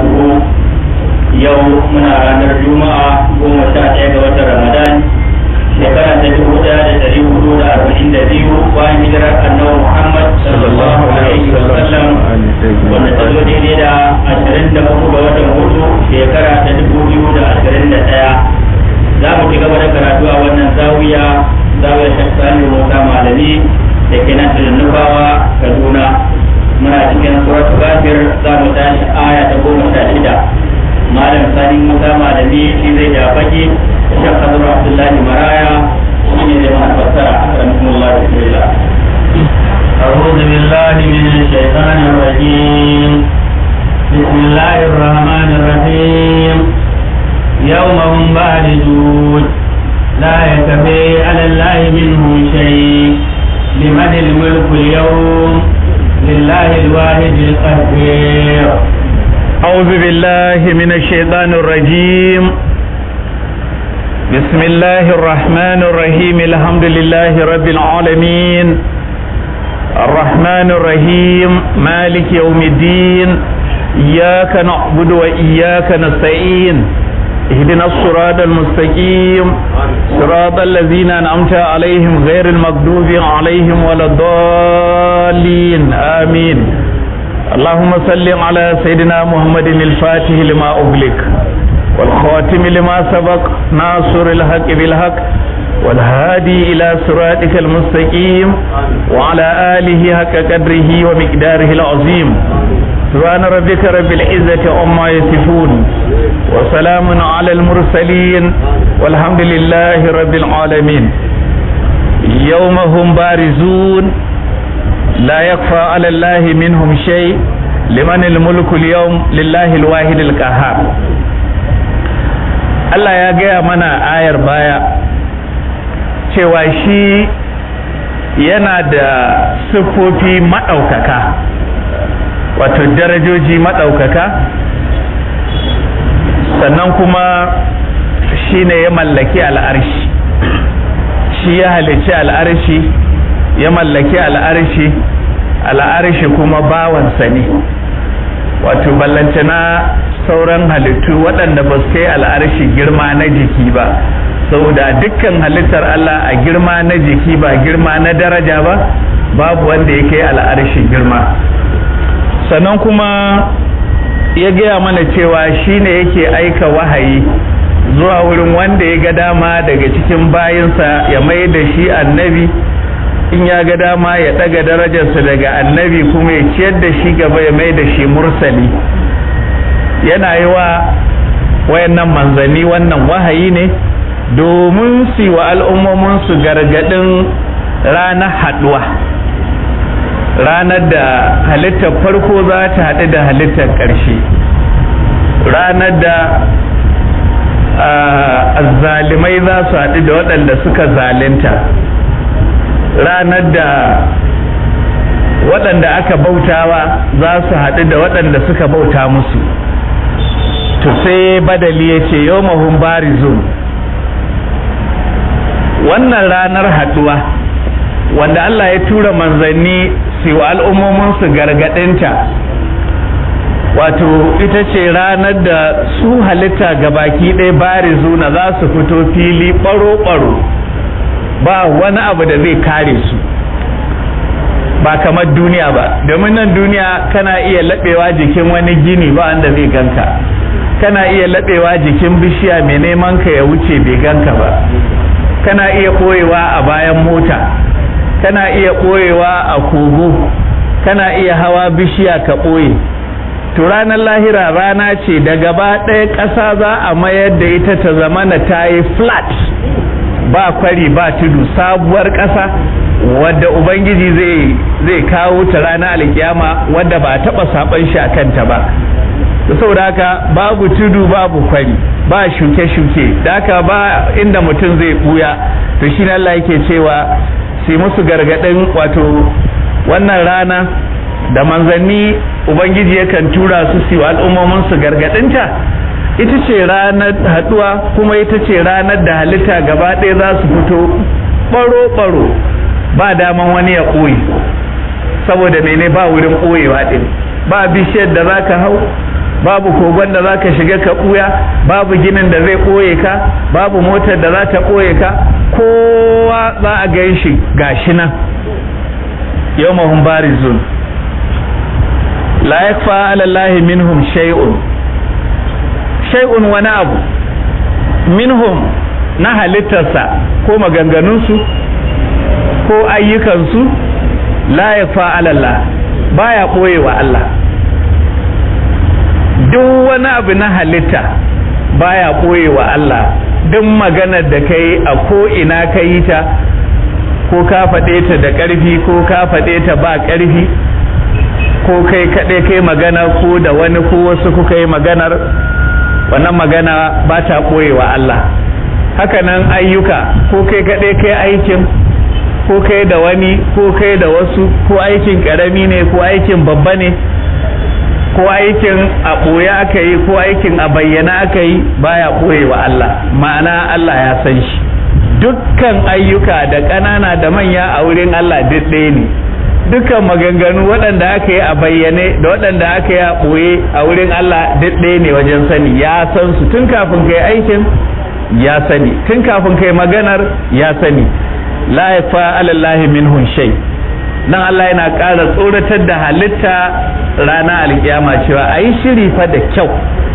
barakatuhu yau muna ranar juma'a goma sha ɗaya ga watan ramadan shekara ta dubu ɗaya da ɗari hudu da arba'in da biyu bayan hijirar annabi muhammad sallallahu alaihi wa sallam wanda ta zo daidai da ashirin da uku ga watan hudu shekara ta dubu biyu da ashirin da ɗaya za mu ci gaba da karatu a wannan zawiya zawiyar shaksani musa malami da ke nan nufawa kaduna muna cikin suratul kafir za mu tashi aya ta goma sha shida malam sani musa malami shi zai ja baki shek hazuru abdullahi maraya shi ne zai mana fassara akramakumullah bismillah أعوذ بالله من الشيطان الرجيم بسم الله الرحمن الرحيم يوم هم باردون لا يكفي على الله منهم شيء لمن الملك اليوم لله الواحد القهير أعوذ بالله من الشيطان الرجيم بسم الله الرحمن الرحيم الحمد لله رب العالمين الرحمن الرحيم مالك يوم الدين إياك نعبد وإياك نستعين اهدنا الصراط المستقيم صراط الذين أنعمت عليهم غير المغضوب عليهم ولا الضالين آمين اللهم صل على سيدنا محمد الفاتح لما أغلق والخاتم لما سبق ناصر الحق بالحق والهادي إلى صراطك المستقيم وعلى آله حق قدره ومقداره العظيم سبحان ربك رب العزة عما يصفون وسلام على المرسلين والحمد لله رب العالمين يوم هم بارزون لا يخفى على الله منهم شيء لمن الملك اليوم لله الواحد القهار Allah ya gaya mana ayar baya cewa shi yana da siffofi maɗaukaka wato darajoji maɗaukaka sannan kuma shi ne ya mallaki al'arshi shi ya halicci al'arshi ya mallaki al'arshi al'arshi kuma bawansa ne wato ballantana sauran halittu waɗanda ba su kai al'arshi girma na jiki ba saboda dukkan halittar Allah a girma na jiki ba girma na daraja ba babu wanda ya kai al'arshi girma sannan kuma ya gaya mana cewa shi ne yake aika wahayi zuwa wurin wanda ya ga dama daga cikin bayinsa ya mai da shi annabi in ya ga dama ya ɗaga darajarsa daga annabi kuma ya ciyar da shi gaba ya mai da shi mursali yana yi wa wayannan manzanni wannan wahayi ne domin su wa al'ummominsu gargaɗin ranar haɗuwa ranar da halittar farko za ta haɗu da halittar ƙarshe ranar da zalimai za su haɗu da waɗanda suka zalinta ranar da waɗanda aka bautawa za su haɗu da waɗanda suka bauta musu to sai badali ya ce yau mahun barizun wannan ranar haɗuwa wanda Allah ya tura manzanni su wa al'ummominsu gargaɗinta wato ita ce ranar da su halitta gabaki ɗaya barizuna za su fito fili ɓaro-ɓaro ba wani abu da zai kare su ba kamar duniya ba domin nan duniya kana iya laɓewa jikin wani gini ba wanda zai ganka kana iya laɓewa jikin bishiya mai neman ka ya wuce bai ganka ba kana iya ɓoyewa a bayan mota kana iya ɓoyewa a kogo kana iya hawa bishiya ka ɓoye to ranar lahira rana ce da gaba ɗaya ƙasa za a mayar da ita ta zamana ta yi flat ba kwari ba tudu sabuwar ƙasa wadda ubangiji zai zai kawo ta ranar alkiyama wadda ba taɓa saɓan shi a kanta ba da saboda haka babu tudu babu kwari ba shuke-shuke da haka ba inda mutum zai buya to shi Allah yake cewa sai musu gargaɗin wato wannan rana da manzanni ubangiji yakan tura su su al'ummomin su gargaɗinta ita ce ranar haɗuwa kuma ita ce ranar da halitta gaba ɗaya za su fito ɓaro-ɓaro ba daman wani ya ɓoye saboda mene ba wurin ɓoyewa ɗin ba bishiyar da za ka hau babu kogon da za ka shiga ka ɓuya babu ginin da zai ɓoye ka babu motar da za ta ɓoye ka kowa za a gan shi gashi nan yau mahun barizun la yakfa ala Allah minhum shay'un shay'un wani abu minhum na halittarsa ko maganganunsu ko ayyukansu la yakfa ala Allah baya ɓoyewa Allah duk wani abu na halitta baya ɓoyewa Allah duk maganar da ka yi a ko ina ka yi ta ko ka faɗe ta da ƙarfi ko ka faɗe ta ba ƙarfi ko kai kaɗai kai magana ko da wani ko wasu kuka yi maganar wannan magana ba ta ɓoyewa Allah hakanan ayyuka ko kai kaɗai kai aikin ko kai da wani ko kai da wasu ko aikin ƙarami ne ko aikin babba ne ko aikin a ɓoye aka yi ko aikin a bayyana aka yi baya ɓoyewa Allah ma'ana Allah ya san shi dukkan ayyuka da ƙanana da manya a wurin Allah duk ɗaya ne dukkan maganganu waɗanda aka yi a bayyane da waɗanda aka yi a ɓoye a wurin Allah duk ɗaya ne wajen sani ya san su tun kafin kai aikin ya sani tun kafin kai maganar ya sani la yafa alallahi minhun shay nan Allah yana ƙara tsoratar da halitta rana alkiyama cewa a yi shiri fa da kyau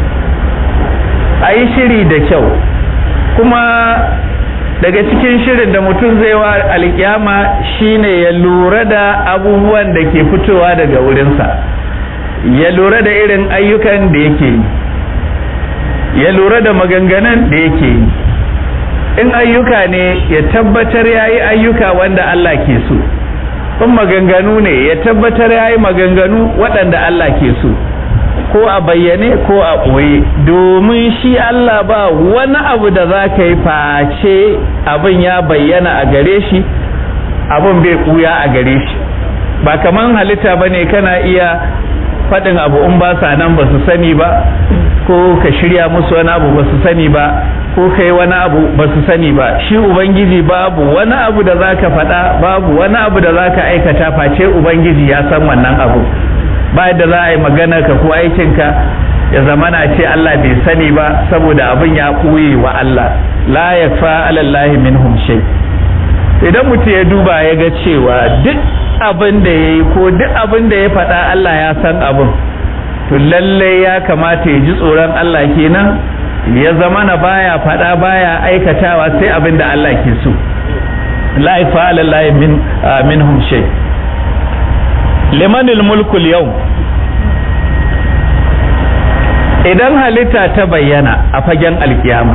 a yi shiri da kyau kuma daga cikin shirin da mutum zai wa alkiyama shine ya lura da abubuwan da ke fitowa daga wurinsa ya lura da irin ayyukan da yake yi ya lura da maganganun da yake yi in ayyuka ne ya tabbatar ya yi ayyuka wanda Allah ke so in maganganu ne ya tabbatar ya yi maganganu waɗanda Allah ke so ko a bayyane ko a ɓoye domin shi Allah ba wani abu da za ka yi face abin ya bayyana a gare shi abin bai ɓuya a gare shi ba kaman halitta ba ne kana iya faɗin abu in ba sa nan ba su sani ba ko ka shirya musu wani abu ba su sani ba ko kai wani abu ba su sani ba shi ubangiji babu wani abu da za ka faɗa babu wani abu da za ka aikata face ubangiji ya san wannan abu ba da za a yi magana ka ko aikinka ya zamana ce Allah bai sani ba saboda abin ya ɓoye wa Allah la ya fa alallahi minhum shay idan mutum ya duba ya ga cewa duk abin da ya yi ko duk abin da ya faɗa Allah ya san abin to lallai ya kamata ya ji tsoron Allah kenan ya zama na baya faɗa baya aikatawa sai abin da Allah ke so la ifa alallahi min minhum shay limanil mulkul yau idan halitta ta bayyana a fagen alkiyama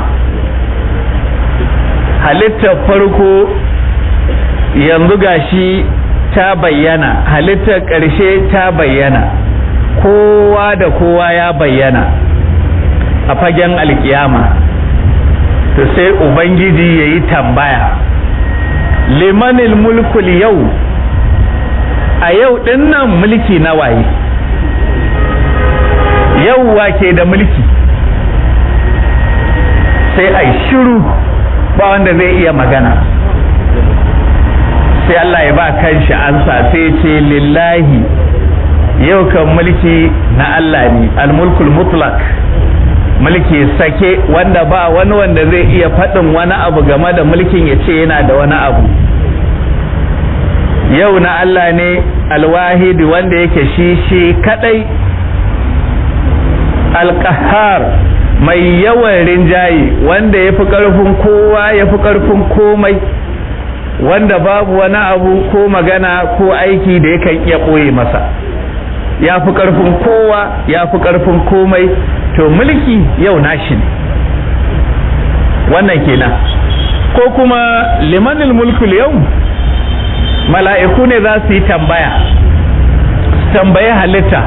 halittar farko yanzu gashi ta bayyana halittar ƙarshe ta bayyana kowa da kowa ya bayyana a fagen alkiyama to sai ubangiji ya yi tambaya limanil mulkul yau a yau ɗin nan mulki na waye yau wake da mulki sai a shiru ba wanda zai iya magana sai Allah ya ba kanshi ansa sai ce lillahi yau kan mulki na Allah ne almulkul mutlak mulki sake wanda ba wani wanda zai iya faɗin wani abu game da mulkin ya ce yana da wani abu yau na Allah ne alwahidi wanda yake shi shi kadai alkahar mai yawan rinjaye wanda ya fi ƙarfin kowa ya fi ƙarfin komai wanda babu wani abu ko magana ko aiki da yakan iya ɓoye masa ya fi ƙarfin kowa ya fi ƙarfin komai to mulki yau nashi ne wannan kenan ko kuma limanil mulkul yau mala'iku ne za su yi tambaya su tambayi halitta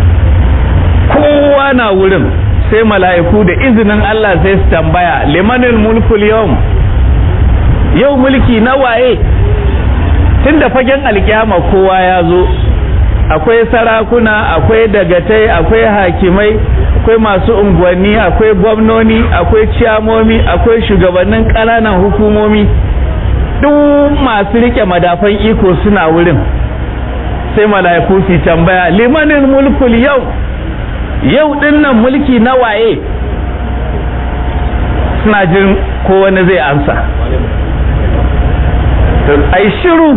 kowa na wurin sai mala'iku da izinin Allah sai su tambaya limanil mulkul yau yau mulki na waye tun da fagen alkiyama kowa ya zo akwai sarakuna akwai dagatai akwai hakimai akwai masu unguwanni akwai gwamnoni akwai ciyamomi akwai shugabannin ƙananan hukumomi duk masu rike madafan iko suna wurin sai mala'iku su tambaya limanin mulkul yau yau dinnan mulki na waye suna jin ko wani zai ansa ai shiru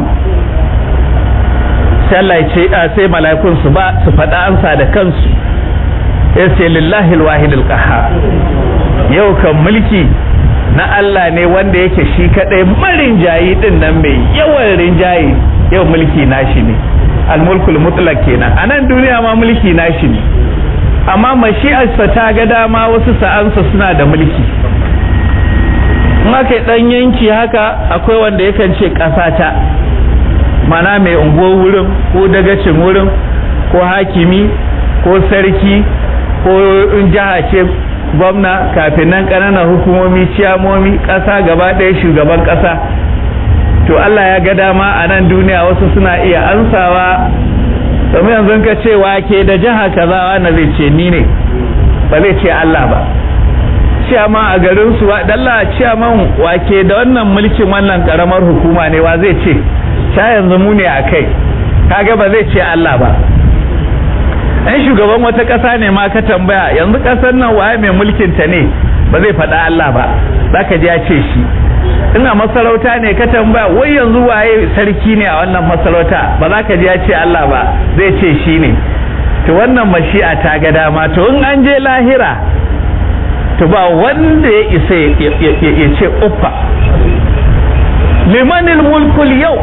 sai Allah ya ce sai mala'ikun su ba su faɗa ansa da kansu ya ce lillahi alwahid alqahhar yau kan mulki na Allah ne wanda yake shi kadai marin jayi din nan mai yawan rinjaye yau mulki nashi ne almulkul mutlaq kenan a nan duniya ma mulki nashi ne amma mashi'arsa ta ga dama wasu sa'ansa suna da mulki in aka dan yanki haka akwai wanda yakan ce ƙasa ta mana mai unguwar wurin ko dagacin wurin ko hakimi ko sarki ko in jiha ce gwamna kafin nan ƙananan hukumomi ciyamomi ƙasa gaba ɗaya shugaban ƙasa to Allah ya ga dama a nan duniya wasu suna iya ansawa domin yanzu ka ce wake da jiha kaza wanda zai ce ni ne ba zai ce Allah ba ciyaman a garin su dalla ciyaman wake da wannan mulkin wannan karamar hukuma ne wa zai ce sha yanzu mu ne a kai kaga ba zai ce Allah ba ɗan shugaban wata ƙasa ne ma ka tambaya yanzu ƙasar nan waye mai mulkin ta ne ba zai faɗa Allah ba zaka ji ya ce shi ina masarauta ne ka tambaya wai yanzu waye sarki ne a wannan masarauta ba za ka ji ya ce Allah ba zai ce shi ne to wannan mashi'a ta ga dama to in an je lahira to ba wanda ya isa ya ce uffa limanil mulkul yau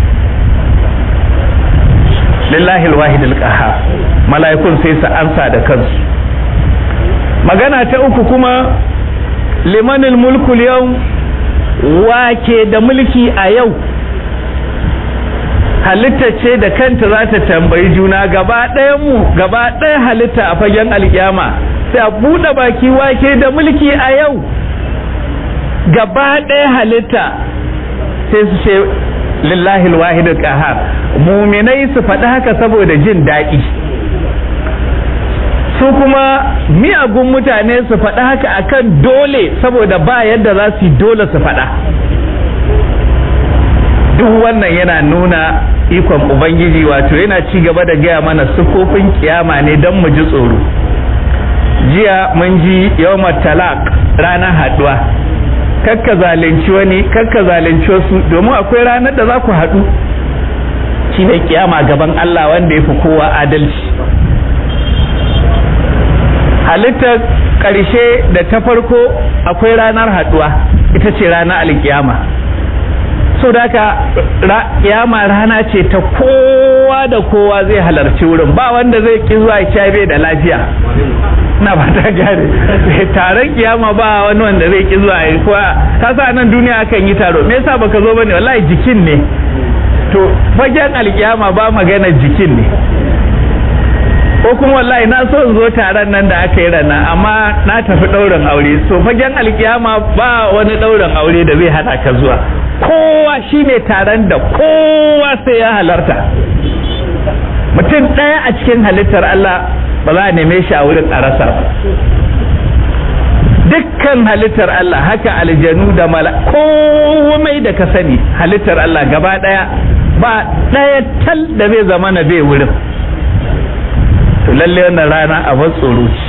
lillahi alwahid alqahar mala'ikun sai su ansa da kansu magana ta uku kuma limanil mulkul yau wake da mulki a yau halitta ce da kanta za ta tambayi juna gaba mu gaba ɗaya halitta a fagen alkiyama sai a buɗe baki wake da mulki a yau gaba ɗaya halitta sai su ce lillahi alwahid qahar muminai su faɗi haka saboda jin daɗi su kuma miyagun mutane su faɗi haka akan dole saboda ba yadda za su yi dole su faɗa duk wannan yana nuna ikon ubangiji wato yana ci gaba da gaya mana sufofin kiyama ne don mu ji tsoro jiya mun ji yawmar talak ranar haɗuwa kakka zalunci wani kakka zalunci wasu domin akwai ranar da za ku haɗu shi ne kiyama gaban Allah wanda ya fi kowa adalci halittar ƙarshe da ta farko akwai ranar haɗuwa ita ce ranar alkiyama so da haka kiyama rana ce ta kowa da kowa zai halarci wurin ba wanda zai ki zuwa ya bai da lafiya na ba ta gane taron kiyama ba wani wanda zai ki zuwa kuwa ka sa nan duniya akan yi taro me yasa baka zo bane wallahi jikin ne to fagen alkiyama ba magana jikin ne ko kuma wallahi na so in zo taron nan da aka yi rana amma na tafi ɗaurin aure so fagen alkiyama ba wani ɗaurin aure da zai hana ka zuwa kowa shine taron da kowa sai ya halarta mutum ɗaya a cikin halittar Allah ba za a neme shi a wurin a rasa ba dukkan halittar Allah haka aljanu da mala komai da ka sani halittar Allah gaba ɗaya ba ɗaya tal da zai zama na bai wurin to lalle wannan rana a tsoro ce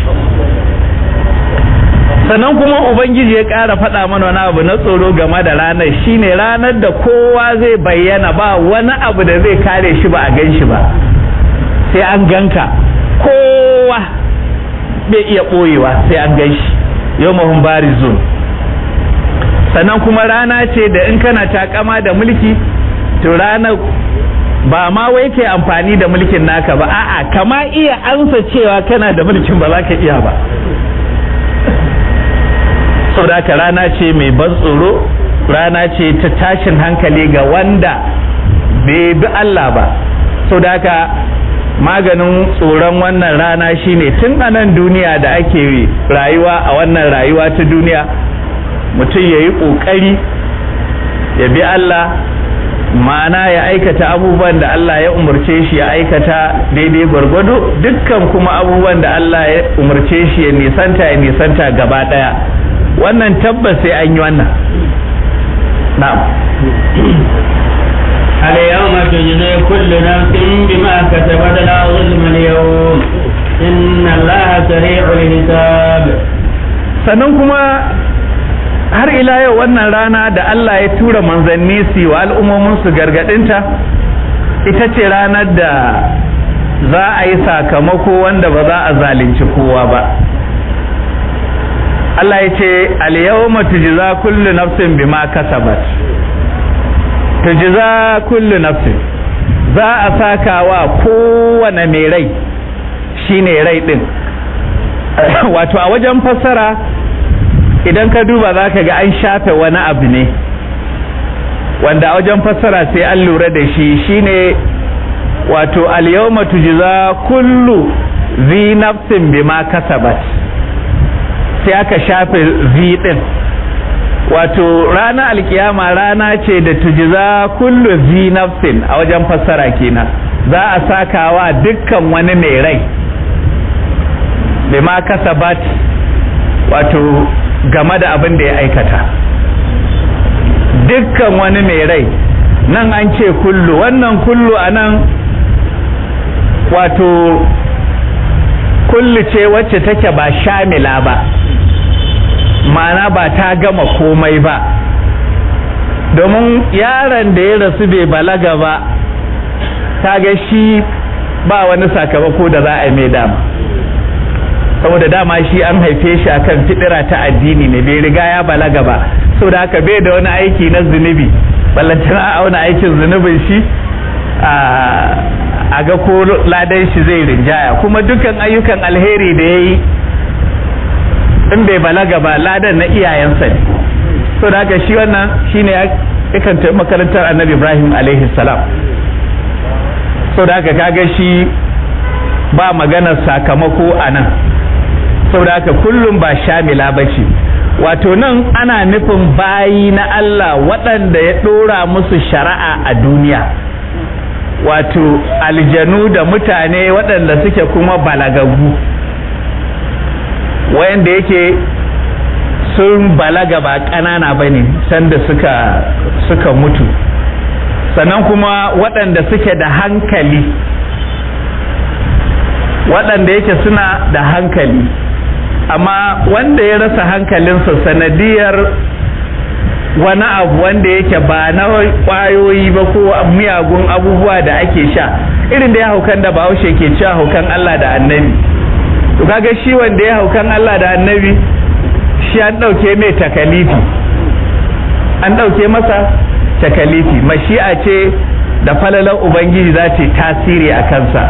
sannan kuma ubangiji ya ƙara faɗa mana wani abu na tsoro game da ranar shine ranar da kowa zai bayyana ba wani abu da zai kare shi ba a gan shi ba sai an ganka kowa bai iya ɓoyewa sai an gan shi yau mahun barizun sannan kuma rana ce da in kana takama da mulki to ranar ba ma wai kai amfani da mulkin naka ba a'a kama iya ansa cewa kana da mulkin ba za ka iya ba saboda haka rana ce mai ban tsoro rana ce ta tashin hankali ga wanda bai bi Allah ba saboda haka maganin tsoron wannan rana shine tun a nan duniya da ake rayuwa a wannan rayuwa ta duniya mutum ya yi ƙoƙari ya bi Allah ma'ana ya aikata abubuwan da Allah ya umarce shi ya aikata daidai gwargwado dukkan kuma abubuwan da Allah ya umarce shi ya nisanta ya nisanta gaba daya wannan tabbas sai an yi wannan na'am اليوم تجزي كل نفس بما كسبت لا ظلم اليوم إن الله سريع الحساب sannan kuma har ila yau wannan rana da Allah ya tura manzanni su wa al'ummomin su gargadinta ita ce ranar da za a yi sakamako wanda ba za a zalunci kowa ba Allah ya ce al-yawma tujza kullu nafsin bima kasabat tujza kullu nafsin za a saka wa kowane mai rai shine rai din wato a wajen fassara idan ka duba za ka ga an shafe wani abu ne wanda a wajen fassara sai an lura da shi shine wato al-yawma tujza kullu zi nafsin bima kasabat sai aka shafe zi din wato rana alkiyama rana ce da tujiza kullu zi nafsin a wajen fassara kenan za a sakawa dukkan wani mai rai bima kasabat wato game da abin da ya aikata dukkan wani mai rai nan an ce kullu wannan kullu a nan wato kullu ce wacce take ba shamila ba ma'ana ba ta gama komai ba domin yaron da ya rasu bai balaga ba ga shi ba wani sakamako da za a mai dama saboda dama shi an haife shi akan fidira ta addini ne bai riga ya balaga ba saboda haka bai da wani aiki na zunubi ballantana a auna aikin zunubin shi a ga ko ladan shi zai rinjaya kuma dukkan ayyukan alheri da ya yi in bai balaga ba ladan na iyayensa ne so da haka shi wannan shine yakan tafi makarantar annabi ibrahim alaihi salam so da haka kaga shi ba maganar sakamako a nan so da haka kullum ba shamila ba ce wato nan ana nufin bayi na Allah waɗanda ya ɗora musu shari'a a duniya wato aljanu da mutane waɗanda suke kuma balagagu wayanda yake sun balaga ba ƙanana ba ne sanda suka suka mutu sannan kuma waɗanda suke da hankali waɗanda yake suna da hankali amma wanda ya rasa hankalinsa sanadiyar wani abu wanda yake ba na ƙwayoyi ba ko miyagun abubuwa da ake sha irin da ya haukan da bahaushe ke cewa haukan Allah da annabi to kaga shi wanda ya haukan Allah da annabi shi an ɗauke mai takalifi an ɗauke masa takalifi mashi'a ce da falalar ubangiji za ta tasiri a kansa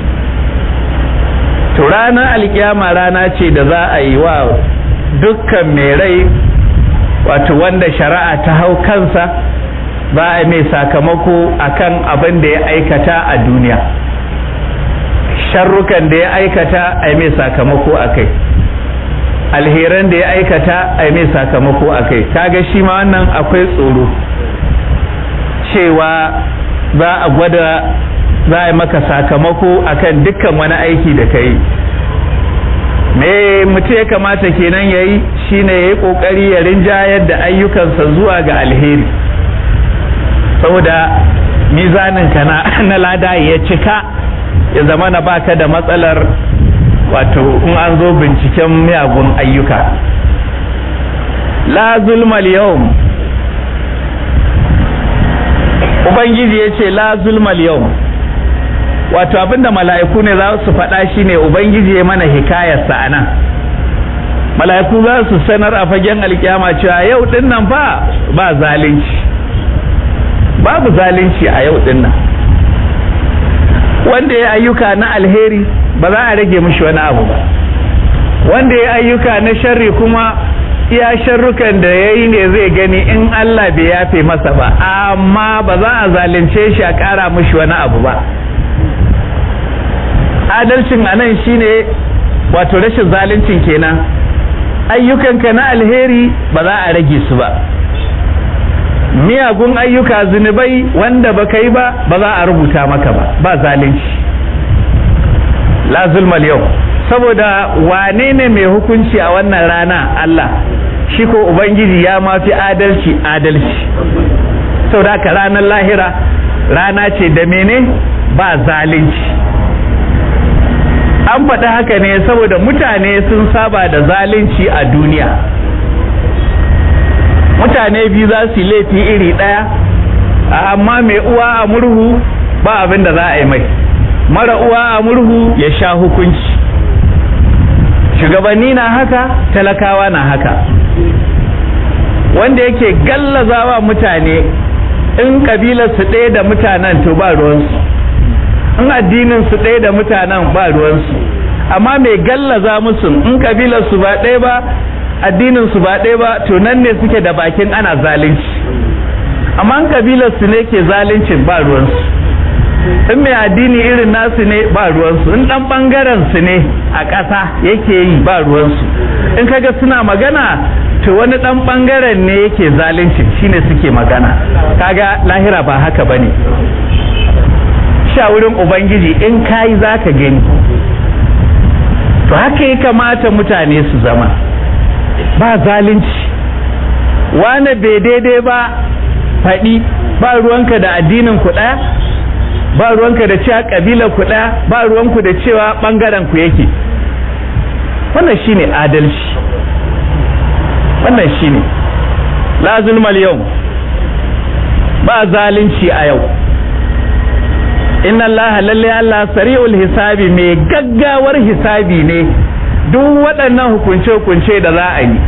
to ranar alkiyama rana ce da za a yi wa dukkan mai rai wato wanda shari'a ta hau kansa ba a mai sakamako akan abin da ya aikata a duniya sharrukan da ya aikata a mai sakamako a kai alheran da ya aikata a mai sakamako a kai kaga shi ma wannan akwai tsoro cewa za a gwada za a yi maka sakamako akan dukkan wani aiki da ka yi me mutum ya kamata kenan ya yi shine ya yi kokari ya rinjayar da ayyukansa zuwa ga alheri saboda mizaninka na lada ya cika ya zama na baka da matsalar wato in an zo binciken miyagun ayyuka la zulmal yawm ubangiji ya ce la zulmal yawm wato abinda mala'iku ne za su faɗa shi ne ubangiji ya mana hikayarsa a nan mala'iku za su sanar a fagen alkiyama cewa yau din nan ba ba zalunci babu zalunci a yau din nan wanda ya ayyuka na alheri ba za a rage mishi wani abu ba wanda ya ayyuka na sharri kuma iya sharrukan da ya yi ne zai gani in Allah bai yafe masa ba amma ba za a zalunce shi a ƙara mishi wani abu ba adalcin a nan shine wato rashin zaluncin kenan ayyukanka na alheri ba za a rage su ba miyagun ayyuka zunubai wanda ba yi ba ba za a rubuta maka ba ba zalunci la zulmal yau saboda wane ne mai hukunci a wannan rana Allah shi ko ubangiji ya mafi adalci adalci saboda haka ranar lahira rana ce da mene ba zalunci an faɗi haka ne saboda mutane sun saba da zalunci a duniya mutane biyu za su yi laifi iri ɗaya amma mai uwa a murhu ba abin da za a yi mai mara uwa a murhu ya sha hukunci shugabanni na haka talakawa na haka wanda yake gallazawa mutane in kabilar su ɗaya da mutanen to ba ruwansu in addinin su ɗaya da mutanen ba ruwansu amma mai gallaza musu in kabilar su ba ɗaya ba addinin su ba ɗaya ba to nan ne suke da bakin ana zalunci amma in kabilar su ne ke zaluncin ba ruwansu in mai addini irin nasu ne ba ruwansu in dan bangaren su ne a ƙasa yake yi ba ruwansu in kaga suna magana to wani dan bangaren ne yake zalunci shine suke magana kaga lahira ba haka bane sha wurin ubangiji in kayi zaka gani to haka ya kamata mutane su zama ba zalunci wane bai daidai ba faɗi ba ruwanka da addinin ku ɗaya ba ruwanka da cewa kabilar ku ɗaya ba ruwanku da cewa ɓangaren ku yake wannan shine adalci wannan shine la zulmal yau ba zalunci a yau inna Allah lalle Allah sari'ul hisabi mai gaggawar hisabi ne duk waɗannan hukunce-hukunce da za a yi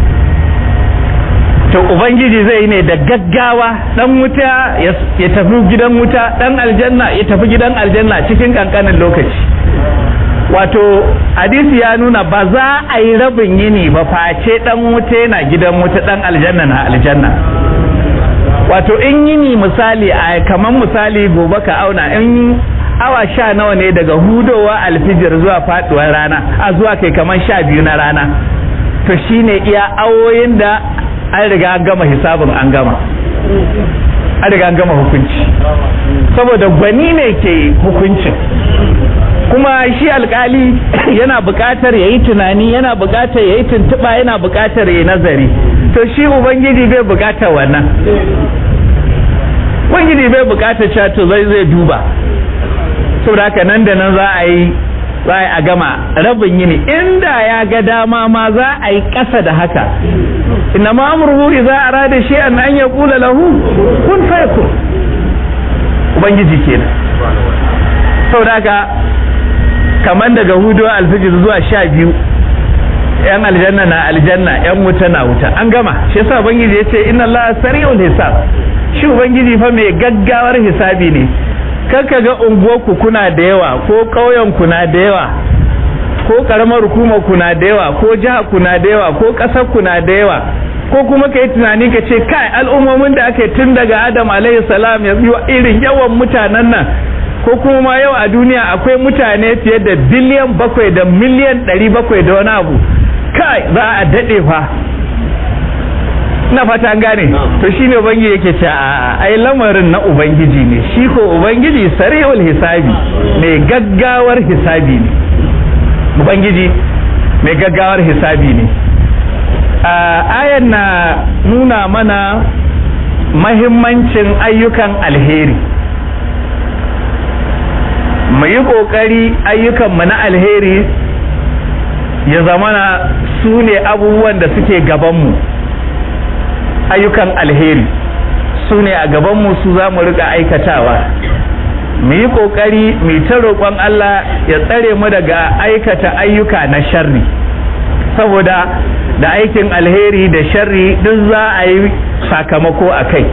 to ubangiji zai ne da gaggawa dan wuta ya tafi gidan wuta dan aljanna ya tafi gidan aljanna cikin kankanin lokaci wato hadisi ya nuna ba za a yi rabin yini ba face dan wuta yana gidan wuta dan aljanna na aljanna wato in yini misali a kaman misali gobe ka auna in awa sha nawa ne daga hudowa alfijir zuwa faduwar rana a zuwa kai kaman sha biyu na rana to shine iya awoyin da an riga an gama hisabin an gama an riga an gama hukunci saboda gwani ne ke hukuncin kuma shi alkali yana buƙatar ya yi tunani yana buƙatar ya yi tuntuɓa yana buƙatar ya yi nazari to shi ubangiji bai buƙatar wannan ubangiji bai buƙatar cewa to zai zai duba saboda haka nan da nan za a yi za a gama rabin yini inda ya ga dama ma za a yi ƙasa da haka inna ma amruhu idza arada shay'an an yaqula lahu kun fayakun ubangiji kenan saboda haka kaman daga hudu alfijir zuwa sha biyu yan aljanna na aljanna yan wuta na wuta an gama shi yasa ubangiji yace inna allaha sari'ul hisab shi ubangiji fa mai gaggawar hisabi ne kaka ga unguwarku kuna da yawa ko ƙauyen ku na da yawa ko karamar hukumar ku na da yawa ko jiha ku na da yawa ko ƙasar ku na da yawa ko kuma ka yi tunani ka ce kai al'ummomin da aka yi tun daga adam alaihi salam ya irin yawan mutanen nan ko kuma ma yau a duniya akwai mutane fiye da biliyan bakwai da miliyan ɗari bakwai da wani abu kai za a daɗe fa na fata an gane to shine ubangiji yake ce a ai lamarin na ubangiji ne shi ko ubangiji sari'ul hisabi mai gaggawar hisabi ne ubangiji mai gaggawar hisabi ne ayan na nuna mana mahimmancin ayyukan alheri mu yi ƙoƙari ayyukanmu na alheri ya zamana su ne abubuwan da suke gabanmu ayyukan alheri su ne a gabanmu su za mu riƙa aikatawa mu yi ƙoƙari mu ta roƙon Allah ya tsare mu daga aikata ayyuka na sharri saboda da aikin alheri da sharri duk za a yi sakamako a kai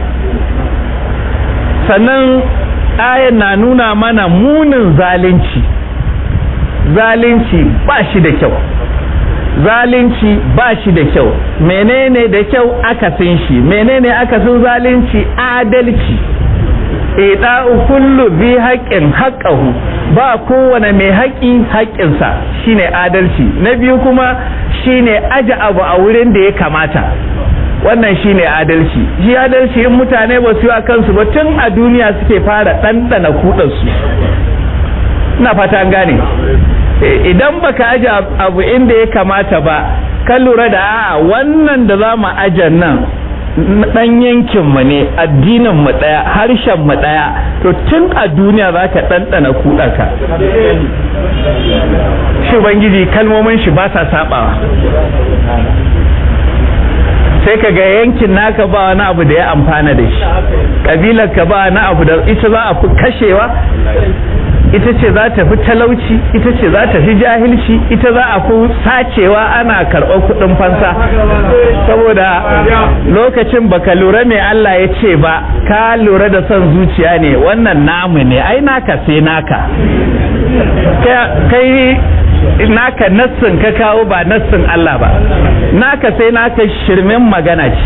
sannan ayan na nuna mana munin zalunci zalunci ba shi da kyau zalunci ba shi da kyau menene da kyau akasin shi menene akasin zalunci adalci ida'u kullu bi haƙƙin haƙƙahu ba kowane mai haƙƙi haƙƙinsa shine adalci na biyu kuma shine aje abu a wurin da ya kamata wannan shine adalci shi adalci in mutane ba su yi a kansu ba tun a duniya suke fara ɗanɗana kuɗansu ina fata an gane idan baka aje abu inda ya kamata ba ka lura da a wannan da za mu aje nan dan yankin mu ne addinin mu daya harshen mu daya to tun a duniya zaka ɗanɗana kuɗaka shi ubangiji kalmomin shi ba sa sabawa sai ka ga yankin naka ba wani abu da ya amfana da shi kabilar ka ba wani abu da ita za a fi kashewa ita ce za ta fi talauci ita ce za ta fi jahilci ita za a fi sacewa ana karɓar kuɗin fansa saboda lokacin baka lura mai Allah ya ce ba ka lura da son zuciya ne wannan namu ne ai naka sai naka kai naka nassin ka kawo ba nassin Allah ba naka sai naka shirmin magana ce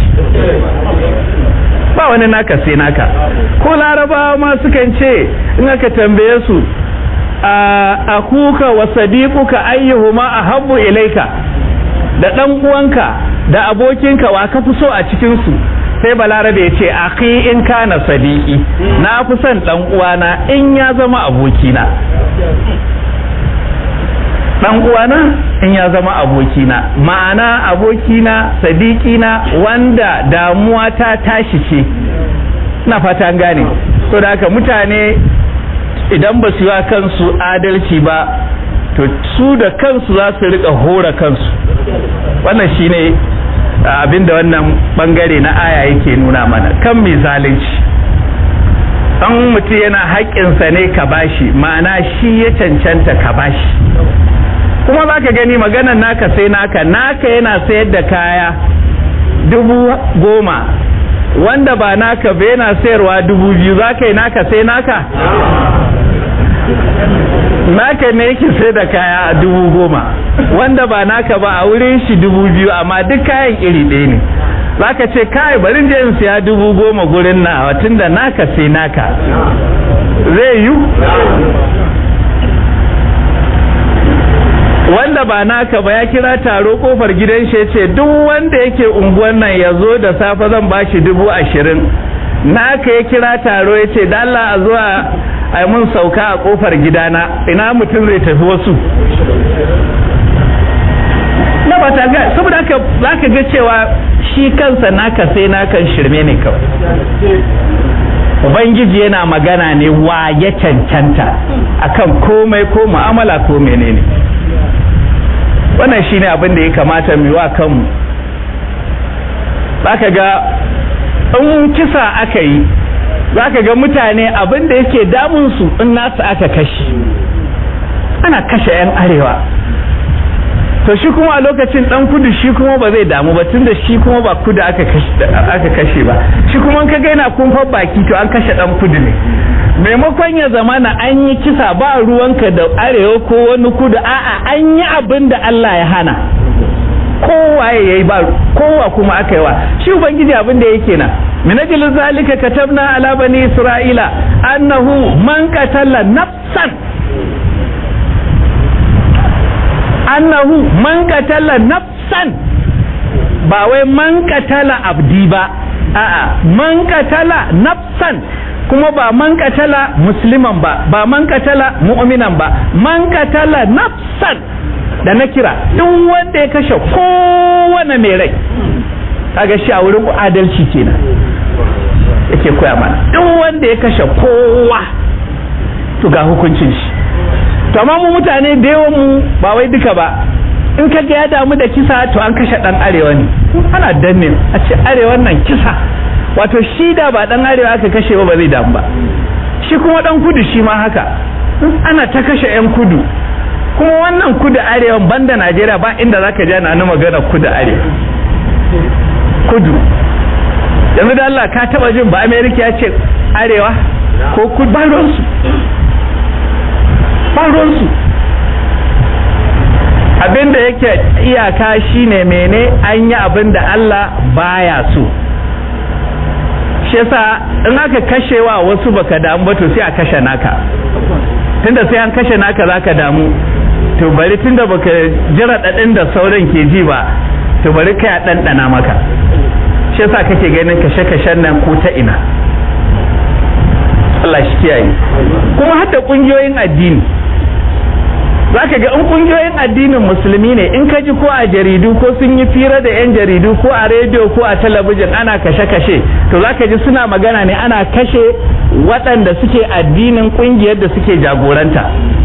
ba wani naka sai naka ko larabawa ma sukan ce in aka tambaye su a kuka wa sadiquka ayyuhuma ahabbu ilaika da dan uwanka da abokinka wa ka fi so a cikin su sai balarabe ya ce akhi in kana sadiqi na fi son dan uwana in ya zama abokina dan uwana in ya zama abokina ma'ana abokina sadikina wanda damuwa ta tashi ce na fata gane so da haka mutane idan ba su yi wa kansu adalci ba to su da kansu za su rika hora kansu wannan shine abinda wannan bangare na aya yake nuna mana kan mai zalunci an mutum yana haƙƙinsa ne ka bashi ma'ana shi ya cancanta ka bashi kuma za ka gani maganan naka sai naka naka yana sayar da kaya dubu goma wanda ba naka ba yana sayarwa dubu biyu za ka yi naka sai naka naka ne yake sai da kaya a dubu goma wanda ba naka ba a wurin shi dubu biyu amma duk kayan iri ɗaya ne za ka ce kai bari je in siya dubu goma gurin na tun da naka sai naka zai yi wanda ba naka ba ya kira taro kofar gidan shi ce duk wanda yake unguwan nan ya zo da safe zan ba shi dubu ashirin naka ya kira taro ya ce dalla a zuwa a mun sauka a kofar gidana ina mutum zai tafi wasu na ba ta ga saboda haka za ka ga cewa shi kansa naka sai nakan shirme ne kawai ubangiji yana magana ne wa ya cancanta akan komai ko mu'amala ko menene wannan shine abin da ya kamata mu wa kanmu zaka ga in kisa aka yi zaka ga mutane abin da yake damun su in nasu aka kashe ana kashe yan arewa to shi kuma a lokacin dan kudu shi kuma ba zai damu ba tunda shi kuma ba kudu aka kashe aka kashe ba shi kuma ka ga yana kumfar baki to an kashe dan kudu ne maimakon ya zama na an yi kisa ba ruwanka da arewa ko wani kudu a'a an yi abin da Allah ya hana kowa ya yi ba kowa kuma aka yi wa shi ubangiji abin da yake na min ajli zalika katabna ala bani isra'ila annahu man qatala nafsan annahu man qatala nafsan ba wai man qatala abdi ba a'a man qatala nafsan kuma ba man katala musliman ba ba man katala mu'minan ba man katala nafsan da na kira duk wanda ya kashe kowane mai rai kaga shi a wurin adalci kenan yake koya mana duk wanda ya kashe kowa to ga hukuncin shi to amma mu mutane da yawan mu ba wai duka ba in kaga ya damu da kisa to an kashe dan arewa ne ana danne a ce arewan nan kisa wato shi da ba dan arewa aka kashe ba ba zai damu ba shi kuma dan kudu shi ma haka ana ta kashe yan kudu kuma wannan kudu arewa banda najeriya ba inda zaka ji ana magana kudu arewa kudu yanzu da Allah ka taba jin ba america ya ce arewa ko kudu ba ruwansu ba ruwansu abinda yake iyaka shine mene an yi abinda Allah baya so shi yasa in aka kashewa wasu baka damu ba to sai a kashe naka tunda sai an kashe naka zaka damu to bari tunda baka jira dadin da sauran ke ji ba to bari kai a ɗanɗana maka shi yasa kake ganin kashe-kashen nan ko ta ina Allah shi kiyaye kuma hadda kungiyoyin addini za ka ga in kungiyoyin addinin musulmi ne in ka ji ko a jaridu ko sun yi fira da 'yan jaridu ko a rediyo ko a talabijin ana kashe-kashe to za ka ji suna magana ne ana kashe waɗanda suke addinin kungiyar da suke jagoranta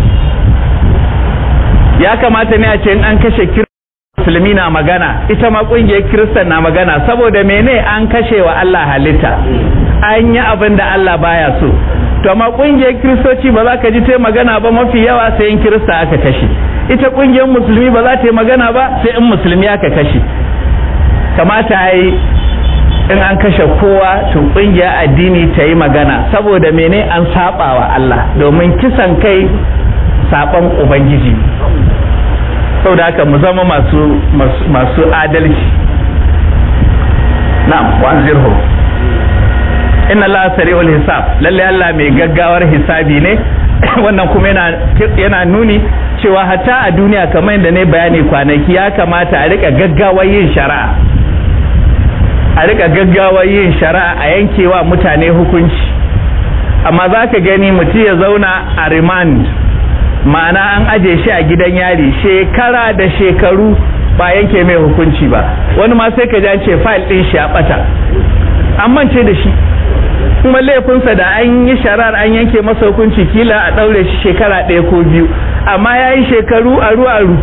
ya kamata ne a ce in an kashe musulmi na magana ita ma kungiyar kiristan na magana saboda mene an kashe wa Allah halitta an yi abin da Allah baya so to amma kungiyar kiristoci ba za ka ji ta magana ba mafi yawa sai in kirista aka kashe ita kungiyar musulmi ba za ta yi magana ba sai in musulmi aka kashe kamata yi in an kashe kowa to kungiyar addini ta yi magana saboda mene an saba wa Allah domin kisan kai saban ubangiji saboda haka mu zama masu masu adalci na'am wanzirhu inna Allah sari'ul hisab lalle Allah mai gaggawar hisabi ne wannan kuma yana yana nuni cewa hatta a duniya kamar yadda ne bayani kwanaki ya kamata a rika gaggawar yin shari'a a rika gaggawar yin shari'a a yankewa mutane hukunci amma za ka gani mutum ya zauna a remand ma'ana an aje shi a gidan yari shekara da shekaru ba yanke mai hukunci ba wani ma sai ka ji ce fayil ɗin shi ya ɓata an mance da shi kuma laifinsa da an yi sharar an yanke masa hukunci kila a ɗaure shi shekara ɗaya ko biyu amma ya yi shekaru aru aru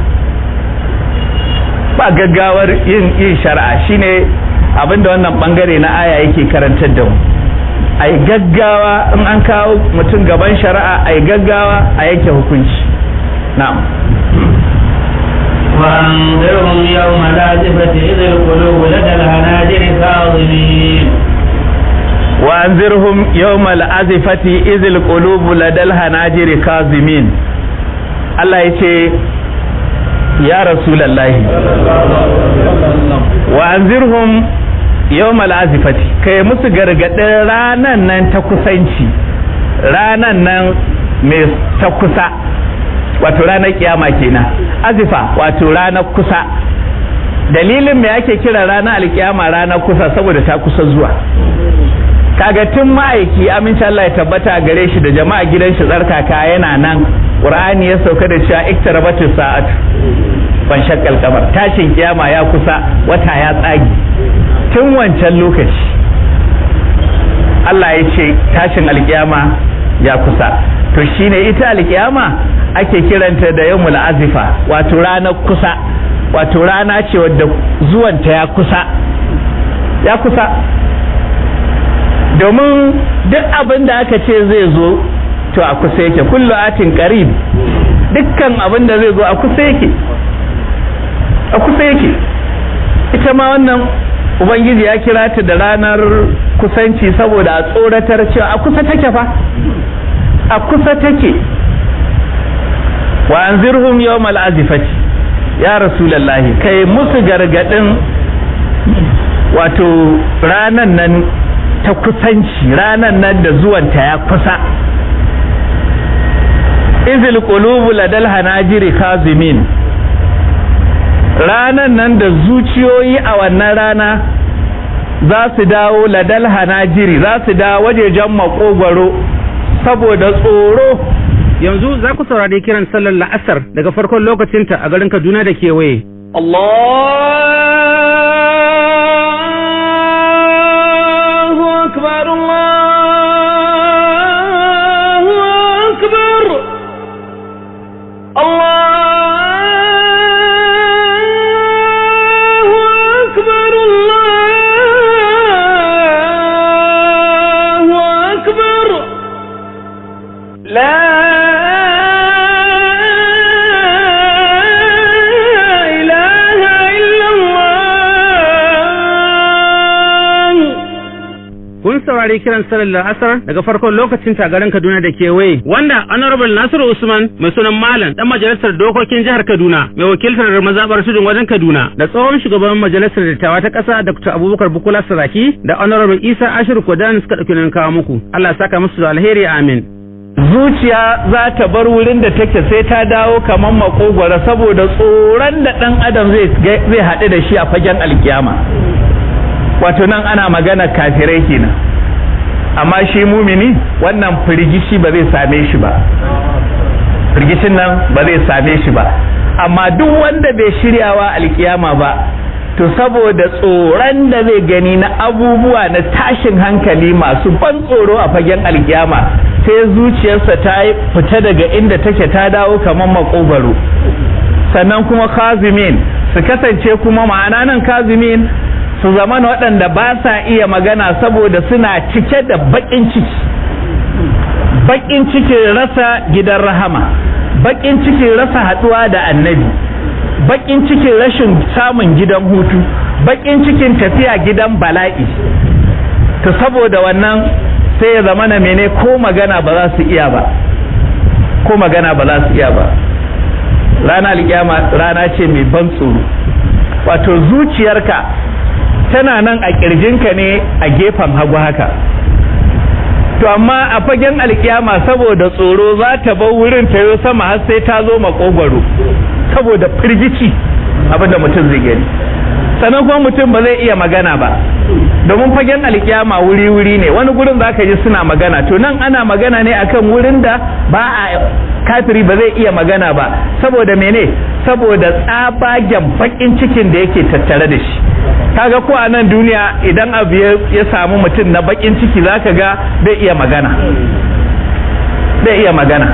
ba gaggawar yin yin shari'a shine abinda wannan bangare na aya yake karantar da mu ai gaggawa in an kawo mutum gaban shari'a ai gaggawa a yanke hukunci na'am وأنذرهم يوم الآزفة إذ القلوب لدى الهناجر كاظمين وأنذرهم يوم الأزفة إذ القلوب لدى الهناجر كاظمين الله يتي يا رسول الله وأنذرهم يوم الأزفة كي مسجر ranan nan ta kusanci ranan nan mai ta kusa wato ranar kiyama kenan azifa wato ranar kusa dalilin me ake kira ranar alkiyama ranar kusa saboda ta kusa zuwa kaga tun ma'aiki aminci Allah ya tabbata gare shi da jama'a gidan shi tsarkaka yana nan qur'ani ya sauka da cewa iktarabatu sa'atu ban shakkal kamar tashin kiyama ya kusa wata ya tsagi tun wancan lokaci Allah ya ce tashin alkiyama ya kusa to shine ita alkiyama ake kiranta da yawmul azifa wato ranar kusa wato rana ce wadda zuwanta ya kusa ya kusa domin duk abin da aka ce zai zo to a kusa yake kullu atin qarib dukkan abin da zai zo a kusa yake a kusa yake ita ma wannan ubangiji ya kira ta da ranar kusanci saboda a tsoratar cewa a kusa take fa a kusa take wa anzirhum yawmal azifati ya rasulullahi kai musu gargadin wato ranan nan ta kusanci ranan nan da zuwanta ya kusa izil qulubu ladal hanajiri kazimin ranan nan da zuciyoyi a wannan rana za su dawo ladal hanajiri za su dawo wajejen makogwaro saboda tsoro yanzu za ku saurari kiran sallar la'asar daga farkon lokacinta a garin Kaduna da kewaye. Allahu akbar Allahu akbar Allahu akbar Allahu akbar لا إله إلا الله Kun saurari kiran sallar la'asar daga farkon lokacinta a garin Kaduna da kewaye. Wanda Honorable Nasiru Usman mai sunan Malam dan majalisar dokokin jihar Kaduna mai wakiltar mazabar tudun wajen Kaduna da tsohon shugaban majalisar dattawa ta ƙasa Dr. Abubakar Bukola Saraki da Honorable Isa Ashiru Kodan suka ɗauki nan kawo muku. Allah ya saka musu da alheri amin. zuciya za ta bar wurin da take sai ta dawo kamar makogwara saboda tsoron da ɗan adam zai zai haɗu da shi a fagen alkiyama wato nan ana magana kafirai kenan amma shi mumini wannan firgishi ba zai same shi ba firgicin nan ba zai same shi ba amma duk wanda bai shiryawa alkiyama ba to saboda tsoron da zai gani na abubuwa na tashin hankali masu ban tsoro a fagen alkiyama sai zuciyarsa ta fita daga inda take ta dawo kamar makogaro sannan kuma kazimin su kasance kuma ma'ana nan kazimin su zama waɗanda ba sa iya magana saboda suna cike da baƙin ciki baƙin cikin rasa gidan rahama baƙin cikin rasa haɗuwa da annabi baƙin cikin rashin samun gidan hutu baƙin cikin tafiya gidan bala'i to saboda wannan sai ya zama na mene ko magana ba za su iya ba ko magana ba za su iya ba rana alƙiyama rana ce mai ban tsoro wato zuciyarka tana nan a ƙirjinka ne a gefen hagu haka to amma a fagen alkiyama saboda tsoro za ta bar wurin ta yi sama har sai ta zo makogwaro saboda firgici abinda mutum zai gani sannan kuma mutum ba zai iya magana ba domin fagen alkiyama wuri-wuri ne wani gurin za ka ji suna magana to nan ana magana ne akan wurin da ba a kafiri ba zai iya magana ba saboda mene saboda tsabagen bakin cikin da yake tattare da shi kaga ko a nan duniya idan abu ya samu mutum na bakin ciki zaka ga bai iya magana bai iya magana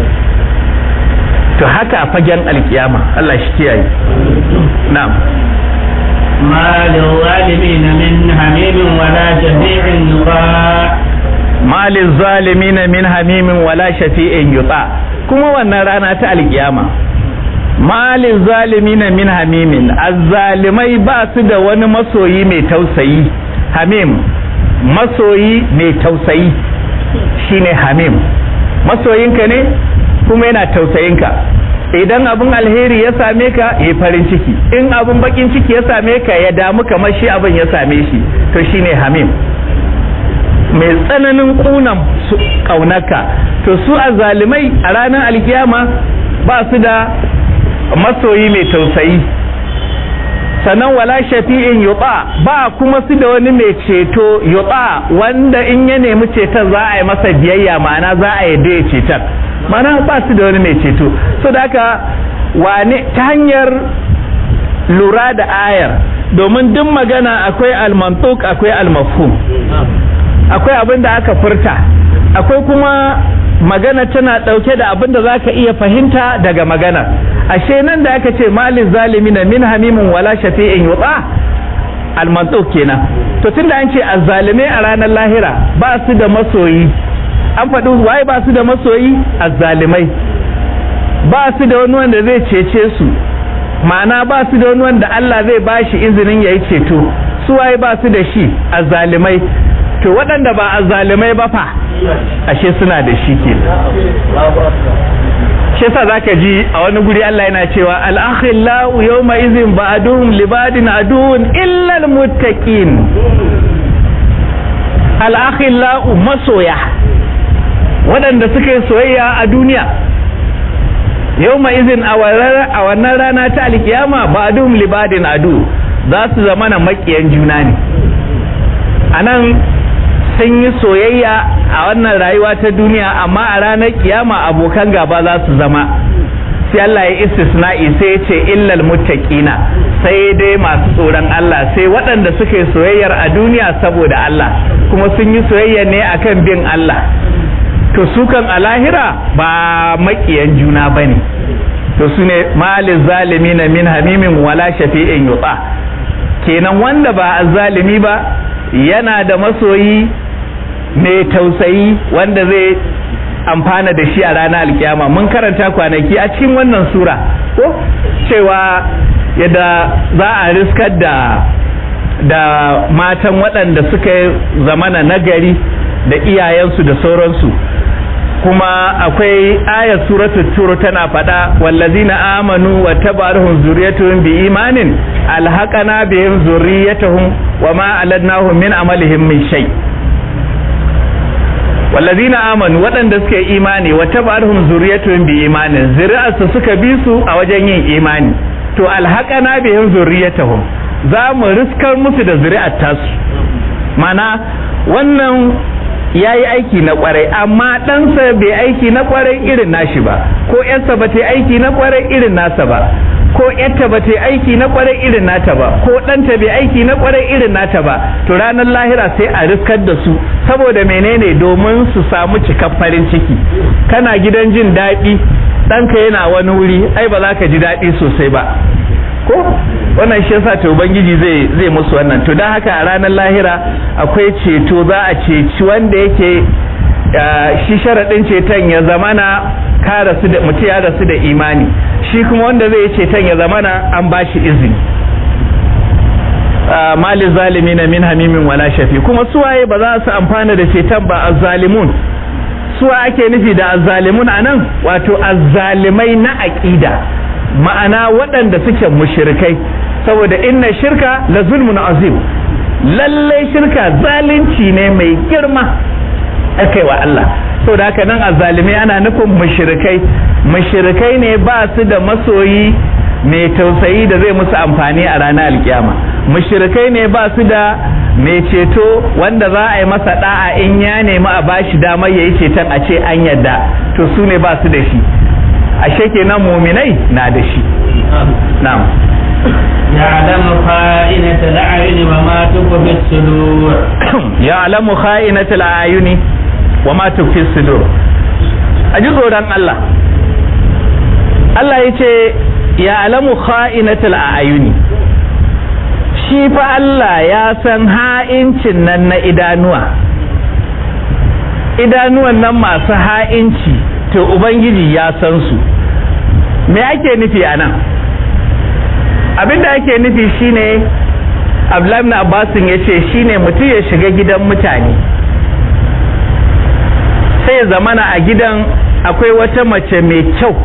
to haka a fagen alkiyama Allah shi kiyaye na'am ما للظالمين من حميم ولا شفيع يطاع ما للظالمين من حميم ولا شفيع يطاع kuma wannan rana ta alkiyama malin zalimina min hamimin azzalimai ba su da wani masoyi mai tausayi hamim masoyi mai tausayi shine hamim masoyinka ne kuma yana tausayinka idan abin alheri ya same ka ya farin ciki in abin bakin ciki ya same ka ya damu kamar shi abin ya same shi to shine hamim mai tsananin kunan kaunaka to su a zalimai a ranar alkiyama ba su da masoyi mai tausayi sannan wala shafi'in yuta ba kuma su da wani mai ceto yuta wanda in ya nemi ceton za a yi masa biyayya ma'ana za a yi ya ceton mana ba su da wani mai ceto so da haka wane ta hanyar lura da ayar domin duk magana akwai almantuk akwai almafhum akwai abin da aka furta akwai kuma magana tana ɗauke da abin da za ka iya fahimta daga magana ashe nan da aka ce malin zalimi na min hamimin wala shafi'in yutsa almantuk kenan to tunda an ce azzalimai a ranar lahira ba su da masoyi an faɗi waye ba su da masoyi azzalimai ba su da wani wanda zai cece su ma'ana ba su da wani wanda Allah zai ba shi izinin ya yi ceto su waye ba su da shi azzalimai to waɗanda ba azzalimai ba fa ashe suna da shi ke shi yasa zaka ji a wani guri Allah yana cewa al-akhillau yawma idhin ba'duhum libadin aduun illa al-muttaqin al-akhillau masoya waɗanda suka yi soyayya a duniya yau ma izin a wannan rana ta alkiyama ba dum libadin adu za su zama na makiyan juna ne a nan sun yi soyayya a wannan rayuwa ta duniya amma a ranar kiyama abokan gaba za su zama sai Allah ya istisna'i sai ya ce illal muttaqina sai dai masu tsoron Allah sai waɗanda suka yi soyayyar a duniya saboda Allah kuma sun yi soyayya ne akan bin Allah to su kan a lahira ba makiyan juna ba ne to su ne malin zalimi na min hamimin wala shafi'in yutsa kenan wanda ba a zalimi ba yana da masoyi mai tausayi wanda zai amfana da shi a ranar alkiyama mun karanta kwanaki a cikin wannan sura ko cewa yadda za a riskar da da matan waɗanda suka zamana nagari da iyayensu da sauransu kuma akwai ayat suratul tur tana faɗa wallazina amanu wa tabarahum zurriyatuhum bi imanin alhaqana bihim zurriyatuhum wa ma aladnahum min amalihim min shay wallazina amanu waɗanda suka yi imani wa tabarahum zurriyatuhum bi imanin zuri'arsu suka bi su a wajen yin imani to alhaqana bihim zurriyatuhum za mu riskar musu da zuri'ar tasu mana wannan ya yi aiki na kwarai amma ɗansa bai aiki na kwarai irin nashi ba ko yarsa ba ta yi aiki na kwarai irin nasa ba ko yarta ba ta yi aiki na kwarai irin nata ba ko ɗanta bai aiki na kwarai irin nata ba to ranar lahira sai a riskar da su saboda menene domin su samu cikar farin ciki kana gidan jin daɗi ɗanka yana wani wuri ai ba za ka ji daɗi sosai ba ko wannan shi yasa to ubangiji zai zai musu wannan to dan haka a ranar lahira akwai ceto za a ceci wanda yake shi sharadin ceton ya zamana ka rasu da mutum ya rasu da imani shi kuma wanda zai ceton ya zamana an bashi izini mali zalimi na min hamimin wala shafi kuma suwaye ba za su amfana da ceton ba azzalimun suwa ake nufi da azzalimun anan wato azzalimai na aqida ma'ana waɗanda suke mushrikai saboda inna shirka la zulmun azim lallai shirka zalunci ne mai girma akai wa Allah saboda haka nan azzalimai ana nufin mushrikai mushrikai ne ba su da masoyi mai tausayi da zai musu amfani a ranar alkiyama mushrikai ne ba su da mai ceto wanda za a yi masa da'a in ya nemi a bashi damar yayi ceton a ce an yadda to su ne ba su da shi ashe kenan muminai na da shi na'am يعلم خائنة الأعين وما تخفي الصدور يعلم خائنة الأعين وما تخفي الصدور aji tsoron Allah Allah ya ce ya alamu kha'inatul a'yuni shi fa Allah ya san ha'incin nan na idanuwa idanuwan nan masu ha'inci to ubangiji ya san su me ake nufi a nan abinda ake nufi shine abdullahi abbasin ya ce shine mutum ya shiga gidan mutane sai ya zamana a gidan akwai wata mace mai kyau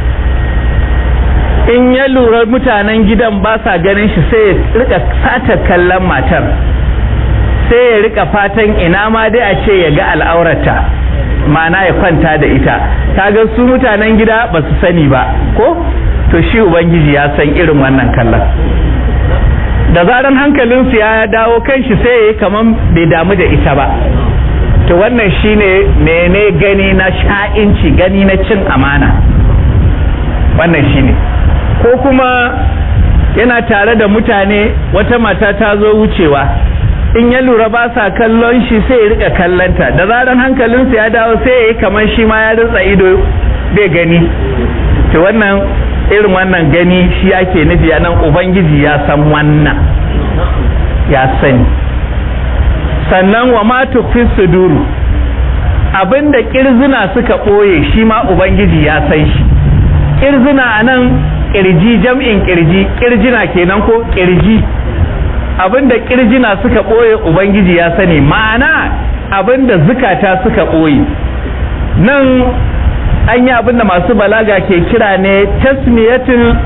in ya lura mutanen gidan ba sa ganin shi sai ya rika sata kallon matar sai ya rika fatan ina ma dai a ce ya ga al'aurata ma'ana ya kwanta da ita kaga su mutanen gida ba su sani ba ko to shi ubangiji ya san irin wannan kallon da zaran hankalinsu ya dawo kan shi sai ya kaman bai damu da ita ba to wannan shine mene gani na sha'inci gani na cin amana wannan shine ko kuma yana tare da mutane wata mata ta zo wucewa in ya lura ba sa kallon shi sai ya rika kallanta da zaran hankalinsa ya dawo sai ya yi kamar shi ma ya ritsa ido bai gani to wannan irin wannan gani shi ake nufi a nan ubangiji ya san wannan ya sani sannan wa ma tukfi suduru abinda kirzina suka ɓoye shi ma ubangiji ya san shi kirzina a nan kirji jam'in kirji kirjina kenan ko kirji abinda kirjina suka ɓoye ubangiji ya sani ma'ana abinda zukata suka ɓoye nan an yi abinda masu balaga ke kira ne tasmiyatul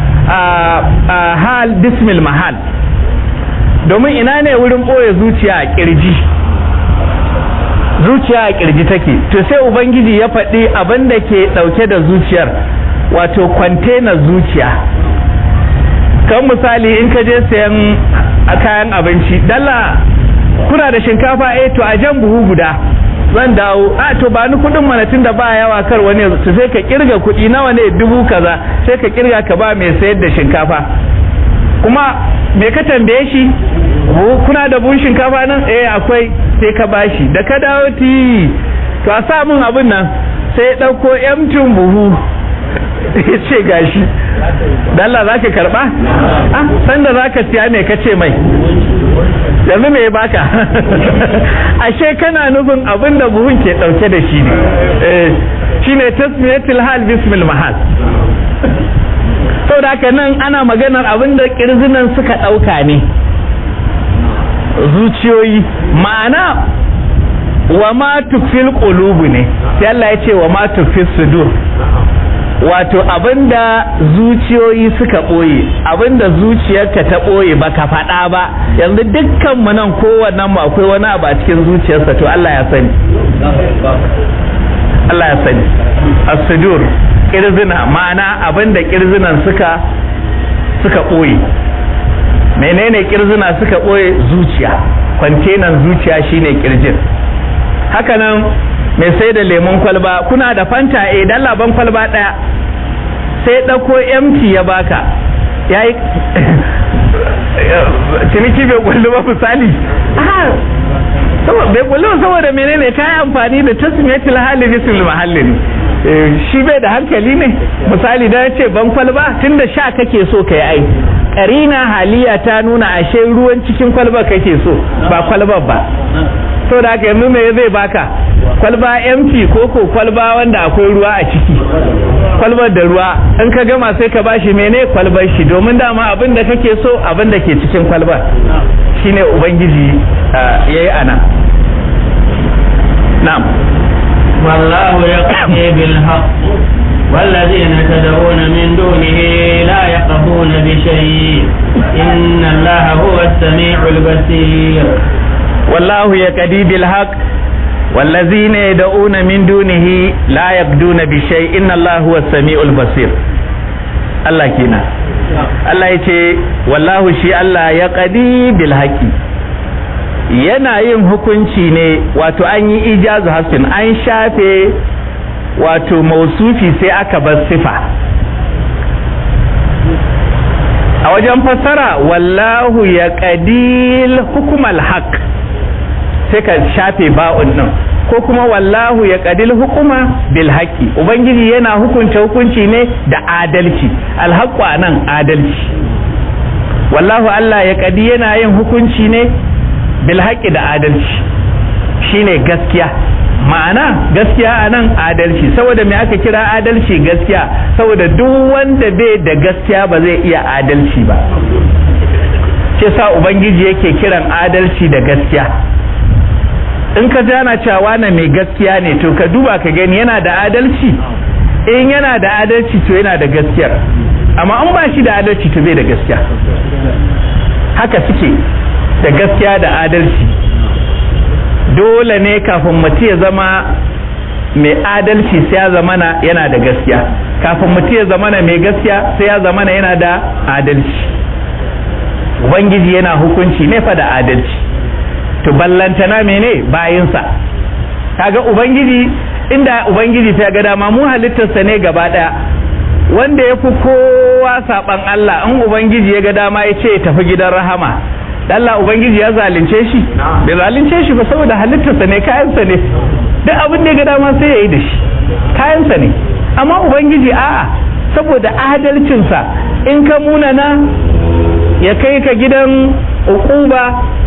hal bismil mahal domin ina ne wurin ɓoye zuciya a kirji zuciya a kirji take to sai ubangiji ya faɗi abin da ke ɗauke da zuciyar wato kwantena zuciya kan misali in ka je sayan a kayan abinci dalla kuna da shinkafa eh to a jan buhu guda zan dawo a to ba ni kudin mana tun da ba yawa kar wani to sai ka kirga kudi nawa ne dubu kaza sai ka kirga ka ba mai sayar da shinkafa kuma me ka tambaye shi kuna da buhun shinkafa nan eh akwai sai ka bashi da ka dawo ti to a sa min abin nan sai ɗauko yamtin buhu ya ce gashi dalla za ka karɓa ah sanda za ka siya ne ka ce mai yanzu me ya baka ashe kana nufin abin da buhun ke ɗauke da shi ne shine tasmiyatul hal bismil mahal saboda haka nan ana maganar abin da kirzinan suka ɗauka ne zuciyoyi ma'ana wa ma tukfil qulubu ne sai Allah ya ce wa ma tukfil sudur wato abinda zuciyoyi suka ɓoye abinda zuciyarka ta ɓoye ba ka faɗa ba yanzu dukkan mu nan kowannen mu akwai wani abu a cikin zuciyarsa to Allah ya sani Allah ya sani as-sudur kirzina ma'ana abinda kirzinan suka suka ɓoye menene kirzina suka ɓoye zuciya kwantenan zuciya shine kirjin haka nan mai sai da lemon kwalba kuna da fanta eh dan laban kwalba daya sai ɗauko empty ya baka yayi ciniki bai kullu ba misali bai kullu saboda menene kai amfani da tasmiyatul hali bisul mahallin shi bai da hankali ne misali da ce ban kwalba tunda sha kake so kai ai karina haliya ta nuna ashe ruwan cikin kwalba kake so ba kwalbar ba so da haka yanzu me zai baka kwalba empty ko ko kwalba wanda akwai ruwa a ciki kwalbar da ruwa in ka gama sai ka bashi mene kwalbar shi domin dama abin da kake so abin da ke cikin kwalbar shine ubangiji yayi ana na'am والله يقضي بالحق والذين تدعون من دونه لا يقضون بشيء إن الله هو السميع البصير والله يقضي بالحق والذين يدعون من دونه لا يقضون بشيء إن الله هو السميع البصير Allah kenan Allah ya ce wallahu shi Allah ya qadi bil haqi yana yin hukunci ne wato an yi ijazu hasfin an shafe wato mausufi sai aka bar sifa a wajen fassara wallahu ya qadil hukumal haq sai ka shafe ba'un nan ko kuma wallahu ya qadil hukuma bil haqqi ubangiji yana hukunta hukunci ne da adalci alhaqqu anan adalci wallahu Allah ya qadi yana yin hukunci ne bil haqqi da adalci shine gaskiya ma'ana gaskiya anan adalci saboda me aka kira adalci gaskiya saboda duk wanda bai da gaskiya ba zai iya adalci ba ke sa ubangiji yake kiran adalci da gaskiya in ka jana cewa na mai gaskiya ne to ka duba ka gani yana da adalci in yana da adalci to yana da gaskiyar amma an ba shi da adalci to bai da gaskiya haka suke da gaskiya da adalci dole ne kafin mutum ya zama mai adalci sai ya zamana yana da gaskiya kafin mutum ya zamana mai gaskiya sai ya zamana yana da adalci ubangiji yana hukunci ne fa da adalci to ballantana mene bayinsa kaga ubangiji inda ubangiji ta ga dama mu halittarsa ne gaba daya wanda ya fi kowa saban Allah in ubangiji ya ga dama ya ce tafi gidan rahama Allah ubangiji ya zalunce shi bai zalunce shi ba saboda halittarsa ne kayansa ne duk abin da ya ga dama sai ya yi da shi kayansa ne amma ubangiji a'a saboda adalcinsa in ka munana ya kai ka gidan ukuba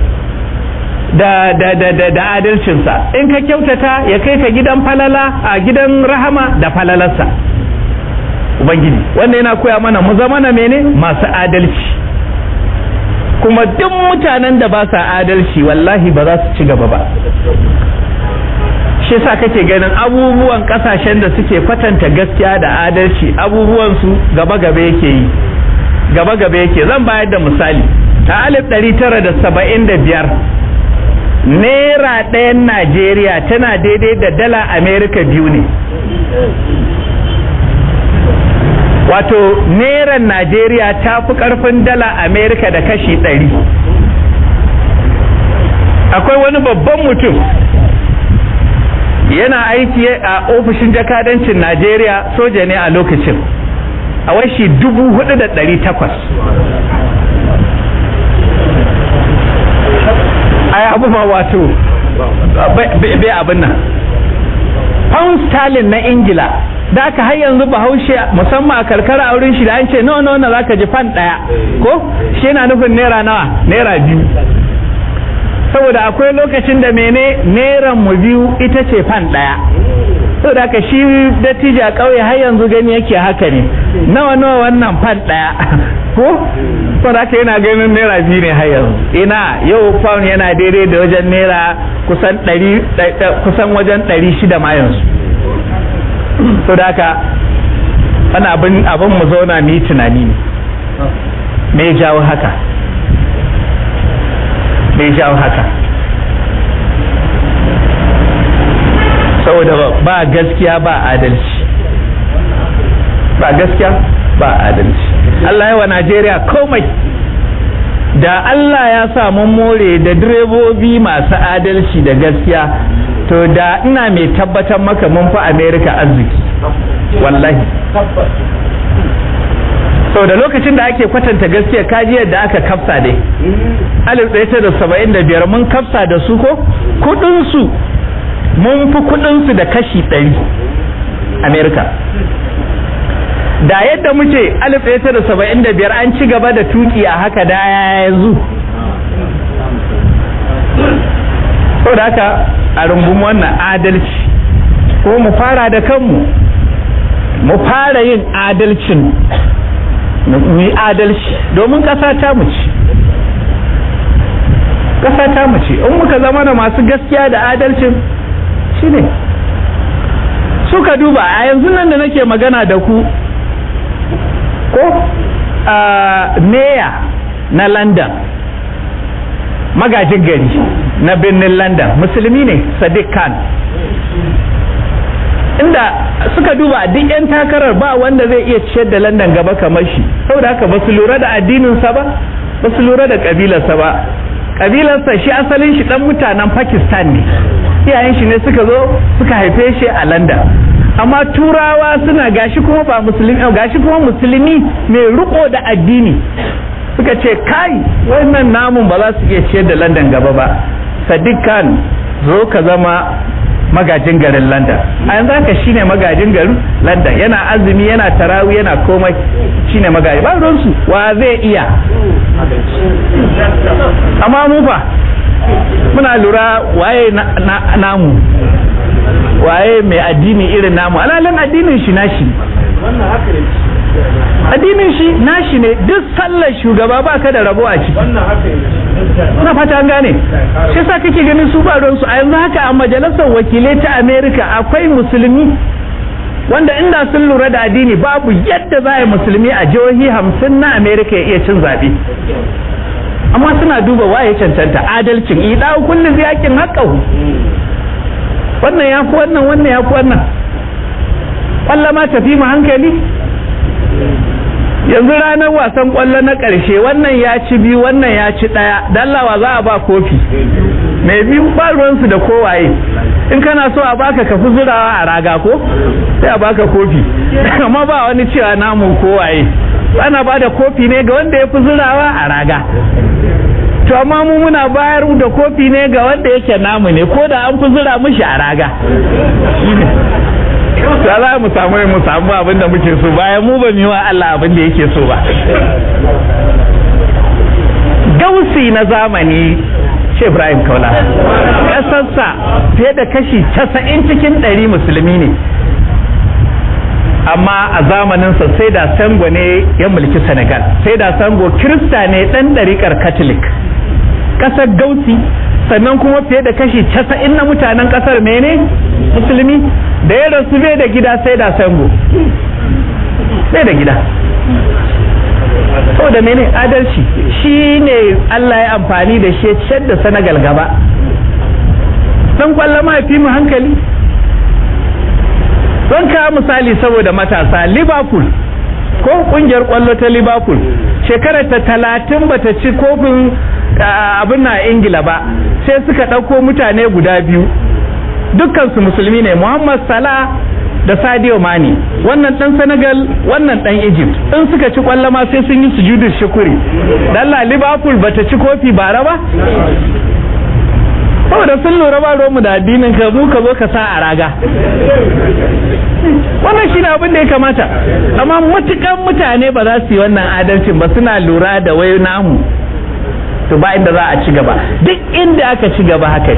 da da da da, da adalcinsa in ka kyautata ya kai ka gidan falala a gidan rahama da falalarsa ubangiji wanda yana koya mana mu zama na mene masu adalci kuma duk mutanen da ba sa adalci wallahi ba za su ci gaba ba shi yasa kake ganin abubuwan kasashen da suke kwatanta gaskiya da adalci abubuwan su gaba gaba yake yi gaba gaba yake zan bayar da misali a alif ɗari tara da saba'in da biyar naira ɗayan najeriya tana daidai da dala amerika biyu ne wato neran najeriya ta fi ƙarfin dala amerika da kashi ɗari akwai wani babban mutum yana aiki a ofishin jakadancin najeriya soja ne a lokacin a washi dubu hudu da ɗari takwas ai abu ma wato bai abin nan pound sterling na ingila da aka har yanzu bahaushe musamman a karkara a wurin shi da an ce no no na zaka ji fan daya ko shi yana nufin naira nawa naira biyu saboda akwai lokacin da mene neran mu biyu ita ce fan daya saboda haka shi dattijo a ƙauye har yanzu gani yake haka ne nawa nawa wannan fan daya ko saboda haka yana ganin naira biyu ne har yanzu ina yau pound yana daidai da wajen naira kusan ɗari kusan wajen ɗari shida ma yanzu saboda haka wani abin abin mu zauna mu yi tunani ne me ya jawo haka me ya jawo haka saboda ba gaskiya ba adalci ba gaskiya ba adalci Allah yawa Najeriya komai da Allah ya sa mun more da direbobi masu adalci da gaskiya to da ina mai tabbatar maka mun fi america arziki wallahi sau da lokacin da ake kwatanta gaskiya kaji yadda aka kafsa dai alif ɗaya ta da saba'in da biyar mun kafsa da su ko kudinsu mun fi kudinsu da kashi ɗari amerika da yadda muke alif ɗaya ta da saba'in da biyar an ci gaba da tuki a haka da yanzu sau da haka a rumbun wannan adalci ko mu fara da kanmu mu fara yin adalcin mu yi adalci domin ƙasa ta mu ci ƙasa ta mu ci in muka zama da masu gaskiya da adalcin shine suka duba a yanzu nan da nake magana da ku ko a meya na london magajin gari na birnin london musulmi ne sadiq khan inda suka duba duk 'yan takarar ba wanda zai iya ciyar da london gaba kamar shi saboda haka ba su lura da addininsa ba ba su lura da kabilarsa ba kabilarsa shi asalin shi dan mutanen pakistan ne iyayen shi ne suka zo suka haife shi a london amma turawa suna gashi kuma ba musulmi gashi kuma musulmi mai riko da addini suka ce kai wannan namun ba za su iya ciyar da london gaba ba sadiq khan zo ka zama magajin garin london a yanzu haka shine magajin garin london yana azumi yana tarawi yana komai shine magaji ba ruwansu wa zai iya amma mu fa muna lura waye namu waye mai addini irin namu alalin addinin shi nashi addinin shi nashi ne duk sallar shugaba ba ka da rabo a ciki na fata an gane shi sa kake ganin su ba su a yanzu haka a majalisar wakilai ta america akwai musulmi wanda inda sun lura da addini babu yadda za a yi musulmi a jihohi hamsin na america ya iya cin zaɓe amma suna duba waye cancanta adalcin ida kullum yakin haƙƙahu wannan ya fi wannan wannan ya fi wannan ƙwallo ma tafi mu hankali yanzu ranar wasan ƙwallo na ƙarshe wannan ya ci biyu wannan ya ci ɗaya dallawa za a ba kofi mai biyu ba ruwansu da kowaye in kana so a baka ka fi zurawa a raga ko sai a baka kofi amma ba wani cewa namu kowaye ana ba da kofi ne ga wanda ya fi zurawa a raga to amma mu muna bayar da kofi ne ga wanda yake namu ne ko da an fi zura mishi a raga da za mu samu mu samu abin da muke so bayan mu ba mu yi wa Allah abin da yake so ba gausi na zamani ce Ibrahim Kaula ƙasarsa fiye da kashi casa'in cikin ɗari musulmi ne amma a zamaninsa sai da sango ne ya mulki Senegal sai da sango kirista ne ɗan ɗariƙar Catholic ƙasar gausi sannan kuma fiye da kashi casa'in na mutanen ƙasar mene musulmi da ya rasu bai da gida sai da sango bai da gida da mene adalci shi ne Allah ya amfani da shi ciyar da Senegal gaba dan kwallo ma fi mu hankali don ka misali saboda matasa Liverpool ko kungiyar kwallo ta Liverpool shekarar ta talatin bata ci kofin abin na Ingila ba sai suka ɗauko mutane guda biyu dukkansu musulmi ne Muhammad Salah da Sadio Mane wannan dan Senegal wannan dan Egypt in suka ci kwallo ma sai sun yi sujudu shukuri dalla Liverpool bata ci kofi bara ba saboda sun lura ba mu da addinin ka mu ka zo ka sa a raga wannan shine abin da ya kamata amma matukan mutane ba za su yi wannan adalcin ba suna lura da wai namu to ba inda za a ci gaba duk inda aka ci gaba haka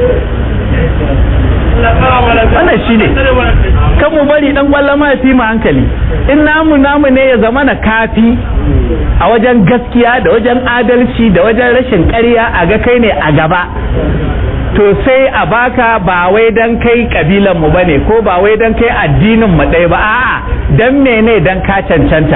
wannan shi ne kan mu bari dan kwallon ma fi mu hankali in namu namu ne ya zama na kafi a wajen gaskiya da wajen adalci da wajen rashin ƙarya a ga kai ne a gaba to sai a baka ba wai dan kai kabilan mu bane ko ba wai dan kai addinin mu ɗaya ba a'a dan mene dan ka cancanta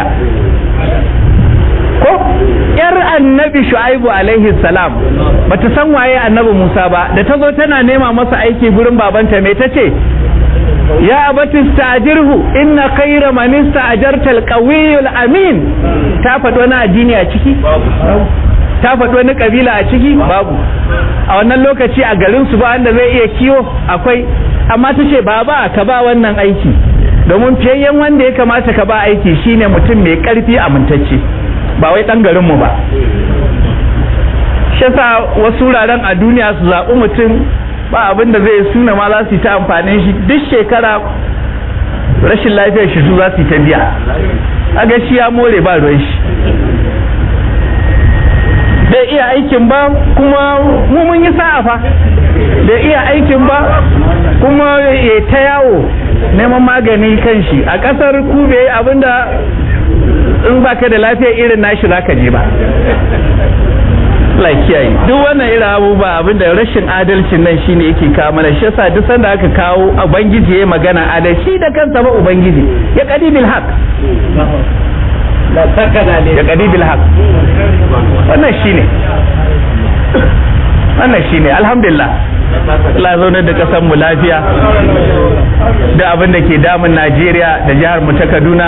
ko yar annabi shu'aibu alaihi salam bata san waye annabi musa ba da ta zo tana nema masa aiki gurin babanta me tace ya abati stajirhu inna khayra man istajarta alqawiyul amin ta faɗi wani addini a ciki ta faɗi wani kabila a ciki babu a wannan lokaci a garin su ba wanda zai iya kiwo akwai amma ta ce baba ka ba wannan aiki domin fiyayyen wanda ya kamata ka ba aiki shine mutum mai karfi amintacce ba wai dan garin mu ba shi yasa wasu wuraren a duniya su zaɓi mutum ba abin da zai suna ma za su yi ta amfanin shi duk shekara rashin lafiyar shi su za su yi ta biya aga shi ya more ba ruwan shi bai iya aikin ba kuma mu mun yi sa'a fa bai iya aikin ba kuma ya ta yawo neman magani kan shi a kasar ku bai abinda in baka da lafiya irin nashi zaka je ba Allah kiyaye duk wannan irin abubuwa abinda rashin adalcin nan shine yake kawo mana shi yasa duk sanda aka kawo ubangiji ya magana adalci da kansa ba ubangiji ya qadi bil haq ya qadi bil haq wannan shine wannan shine alhamdulillah Allah ya zaunar da kasar mu lafiya da abin da ke damun Najeriya da jihar mu ta Kaduna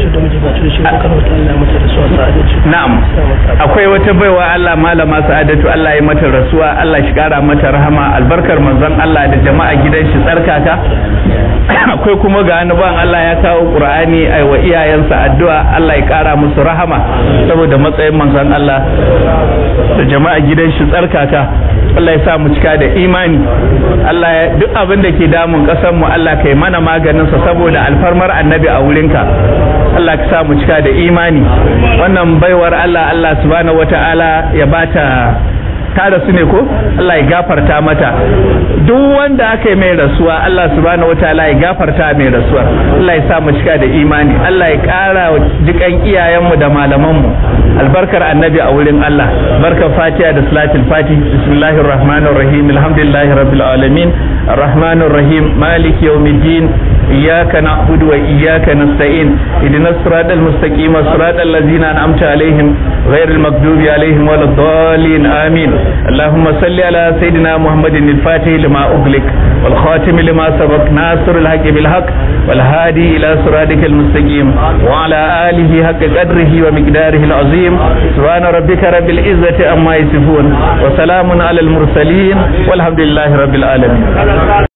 na'am akwai wata baiwa Allah malama Sa'adatu Allah ya mata rasuwa Allah shi kara mata rahama albarkar manzon Allah da jama'a gidan shi tsarkaka akwai kuma ga wani ban Allah ya kawo Qur'ani ai wa iyayensa addu'a Allah ya kara musu rahama saboda matsayin manzon Allah da jama'a gidan shi tsarkaka Allah ya sa mu cika da imani Allah ya duk abin da ke damun kasar mu Allah kai mana maganin sa saboda alfarmar annabi a wurinka Allah ka sa mu cika da imani wannan baiwar Allah Allah subhanahu wataala ya bata ta rasu ne ko Allah ya gafarta mata duk wanda aka yi mai rasuwa Allah subhanahu wataala ya gafarta mai rasuwa Allah ya sa mu cika da imani Allah ya ƙara jikan iyayenmu da malamanmu albarkar annabi a wurin Allah barkar fatiha da salatul fati bismillahir rahmanir rahim alhamdulillahi rabbil alamin arrahmanir rahim maliki yawmiddin iyyaka na'budu wa iyyaka nasta'in ihdinas siratal mustaqim siratal ladzina an'amta alaihim ghairil maghdubi alaihim waladdallin amin اللهم صل على سيدنا محمد الفاتح لما أغلق والخاتم لما سبق ناصر الحق بالحق والهادي إلى صراطك المستقيم وعلى آله حق قدره ومقداره العظيم سبحان ربك رب العزة أما يصفون وسلام على المرسلين والحمد لله رب العالمين